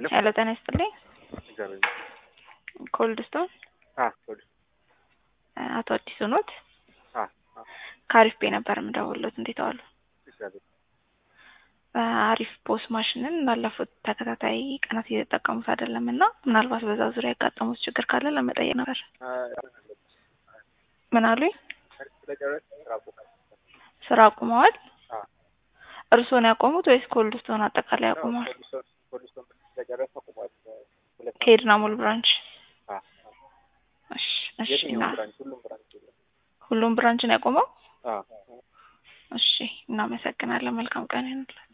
ሄሎ ሄሎ ጤና ይስጥልኝ። እግዚአብሔር ኮልድ ስቶን አ ሶሪ አቶ አዲሱ ኖት? አ አ ከአሪፍ ቤ ነበር የምደውልዎት። እንዴት ዋሉ? እግዚአብሔር አሪፍ ፖስ ማሽንን ላለፉት ተከታታይ ቀናት እየተጠቀሙት አይደለም እና ምናልባት በዛ ዙሪያ ያጋጠሙት ችግር ካለ ለመጠየቅ ነበር። አ ምን አሉኝ? ስለጨረስ ስራ ቦታ ስራ አቁመዋል? አ እርስዎን ያቆሙት ወይስ ኮልድ ስቶን አጠቃላይ ያቆመዋል? ፖሊሶን ፖሊሶን ስለጨረስ አቁሟል። ሁለት ከኤድና ሞል ብራንች። አ እሺ እሺ። የትኛው እና ብራንች? ሁሉም ብራንች የለም። ሁሉም ብራንችን ያቆመው? አ እሺ እናመሰግናለን። መልካም ቀን ይሁንልዎት።